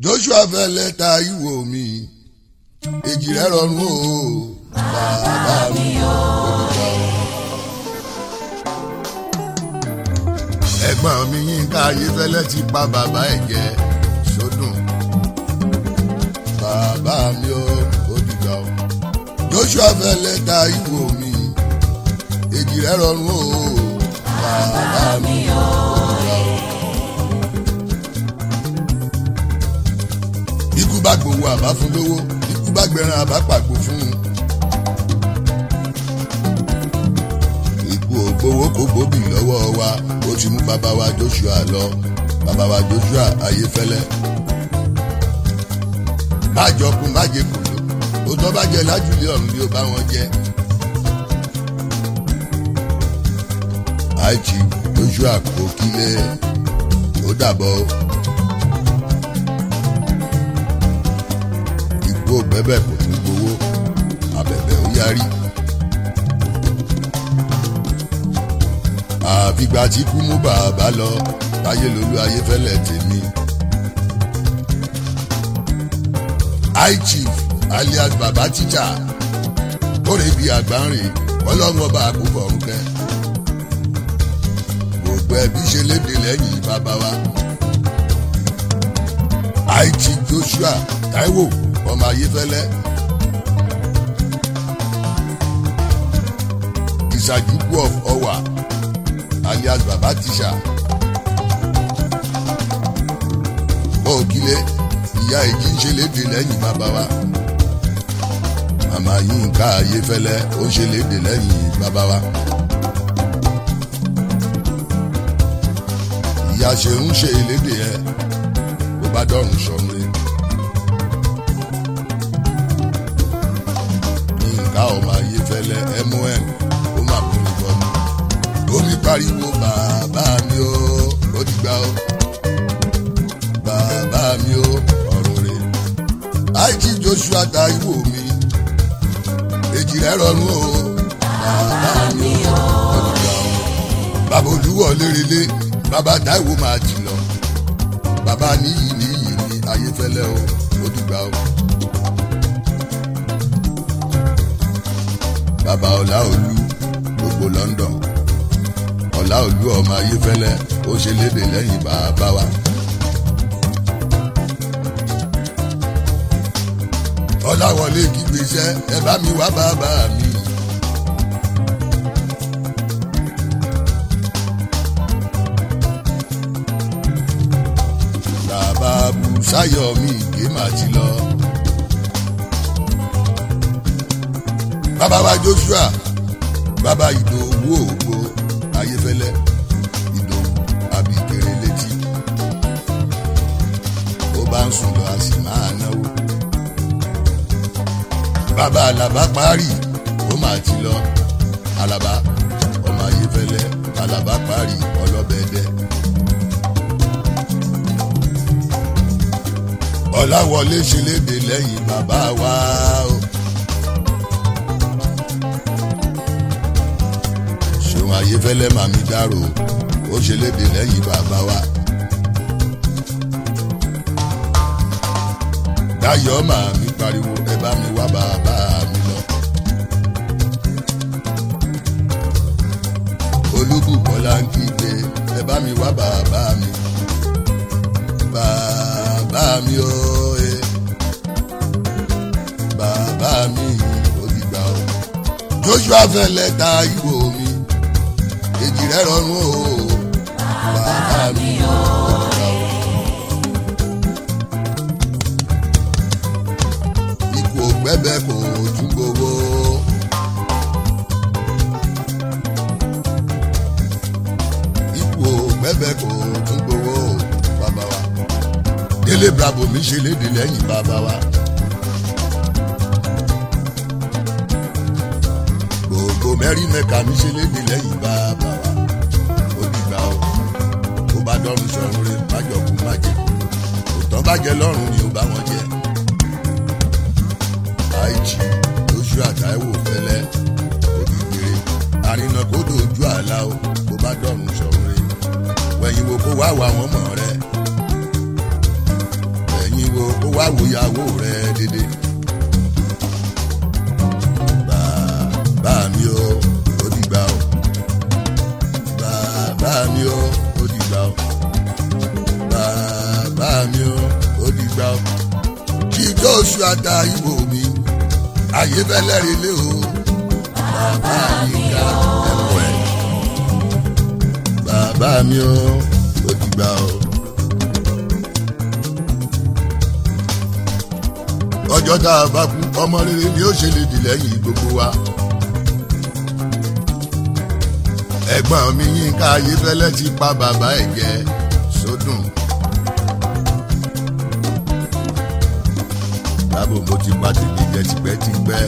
joshua fẹ́ lẹ́ta ìwò mi èjì rẹ̀ rọrùn o bàbá mi olùkọ́. ẹ̀gbọ́n mi yínká ayéfẹ́lẹ́ ti pa bàbá ẹ̀ jẹ́ sódùn bàbá mi ó olùkọ́. joshua fẹ́ lẹ́ta ìwò mi èjì rẹ̀ rọrùn o bàbá mi olùkọ́. ikú bá gbowó àbá fún lówó ikú bá gbẹran àbá pàgbó fún un. ikú ò gbowó kò gbóbì lọ́wọ́ wa ó ti mú bàbá wa joshua lọ bàbá wa joshua ayéfẹ́lẹ́. má jọkun má jẹ kòló ó tọ́ bá jẹ lájúlé ọ̀run ni ó bá wọn jẹ. àìjì joshua kò kílé ó dàbọ̀ o. gbó bẹ́bẹ̀ kò tún gbowó abẹ̀bẹ̀ ó yarí. àfìgbà tí kú mú bàbá lọ táyé lolú ayéfẹ́lẹ́ tèmi. high chief alias baba tíjà kórè bíi àgbáǹrè ọlọ́run ọba àkókò ọ̀run kẹ́. gbogbo ẹbí ṣe léde lẹ́yìn bàbá wa. high chief joshua taiwo ọmọ ayéfẹ́lẹ́ ìsàjúkú of ọwà alias baba tíṣà bọ́ọ̀kílé ìyá èjì ń ṣe léde lẹ́yìn bàbá wa màmá yínká ayéfẹ́lẹ́ ó ń ṣe léde lẹ́yìn bàbá wa ìyá ṣe ń ṣe léde ẹ bó bá dọ̀rùn sọ̀rùn rẹ̀. ká ọmọ ayé fẹlẹ mon ó mà bú mi bọ mi. omi pariwo bàbá mi ó ó ti gbà ó bàbá mi ó ọ̀rọ̀ rẹ̀. àìjí joshua ta ìwò mi èjì rẹ̀ rọrùn ó bàbá mi ó ó ti gbà ó. bàbá olúwọ̀ lérelé bàbá táìwò máa jì lọ bàbá níyì níyì ní ayé fẹlẹ ó ó ti gbà ó. bàbá ọláolú gbogbo london ọláolú ọmọ ayéfẹlẹ ó ṣe léde lẹ́yìn bàbá wa. ọláwọlé kígbe iṣẹ́ ẹ bá mi wá bàbá mi. bàbá bùsáyọ̀ mi ìgbé màá ti lọ. bàbá wa joshua bàbá ìdòwú ògbó ayéfẹlẹ ìdòwú àbíkèrè létí ó bá ń sùn lọ a sì máa náwó bàbá alaba parí ó máa ti lọ alaba ọmọ ayéfẹlẹ alaba parí ọlọbẹdẹ ọláwọlé ṣe léde lẹ́yìn bàbá wa o. ṣòun ayéfẹ́lẹ́ màmí dárò ó ṣe léde lẹ́yìn bàbá wa. dáyọ̀ màmí pariwo ẹ bá mi wá bàbá mi lọ. olúbùkọ́lá ń kígbe ẹ bá mi wá bàbá mi. bàbá mi ó e bàbá mi ò dìgbà o. joshua fẹ́ lẹ́ta ìwò mi èjì rẹ rọrùn o bàbá mi ò gbà o. ikú ògbẹ́bẹ́ kò tún gbowó. ikú ògbẹ́bẹ́ kò tún gbowó bàbá wa. délé bravo mi ṣe léde lẹ́yìn bàbá wa. gbogbo mẹ́rin mẹ́ka mi ṣe léde lẹ́yìn bàbá wa gbà ó ó bá dọ́run sọ̀run rẹ̀ májọ̀kú májẹ̀ òtọ́ bá jẹ lọ́rùn ni ó bá wọn jẹ. àìjì lóṣù àtàìwò fẹlẹ́ òdìgbére àrìnà kó dojú àlá o kó bá dọ́run sọ̀run rẹ̀ wẹ̀yìn wo kó wá wà wọ́n mọ̀ rẹ̀ wẹ̀yìn wo kó wá wòyàwó rẹ dédé. bàbá mi o ó dìgbà o bàbá mi o ó dìgbà o bàbá mi o ó dìgbà o jíjọ́ oṣù àdá ìwò mi ayé fẹ́lẹ́ rí lé o bàbá mi ká ẹ̀kọ́ ẹ̀ bàbá mi o ó dìgbà o. ọjọ́ tá a bá kú ọmọ rere ni ó ṣe lè dì lẹ́yìn gbogbo wa. ẹ̀gbọ́n mi Yínká Ayéfẹ́lẹ́ ti pa bàbá ẹ̀ jẹ sódùn. dábò mo ti pa tèmi jẹ tipẹ́tipẹ́.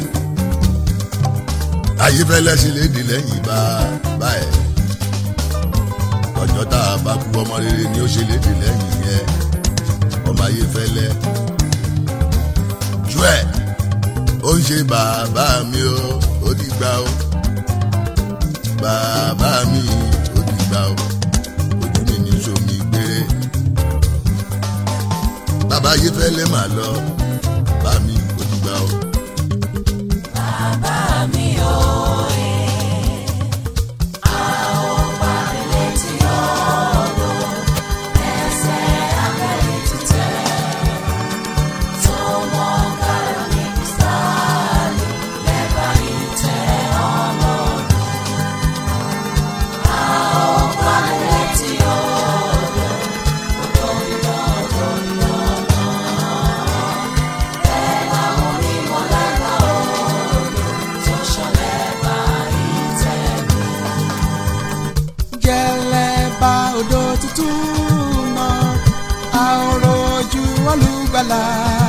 Ayéfẹ́lẹ́ ṣe lè dì lẹ́yìn bàbá ẹ̀. ọjọ́ tá a bá kú ọmọ rere ni ó ṣe lè dì lẹ́yìn yẹn ọmọ Ayéfẹ́lẹ́ ojú ẹ̀ ó ń ṣe bàbá mi o ó dìgbà o bàbá mi ó dìgbà o ojú mi ní sómi gbére bàbá yìí fẹ́ lè máa lọ bá mi ó dìgbà o. Bàbá mi ò ẹ̀, a ò parí létí ọ̀dọ̀, ẹsẹ̀ abẹ́rẹ́ ti tẹ̀. Tó mọ kára ní kìsàlì, lẹ́bàá ìtẹ́ ọlọ́run. A ò parí létí ọ̀dọ̀, odò ìlọ́dọ̀ ìlọ́dọ̀. Bẹ́ẹ̀ làwọn onímọ̀ lẹ́bàá odò tó ṣọlẹ̀ bá ìtẹ́gùn. jẹlẹba odò tuntun náà àòrò ojú olùgbàlà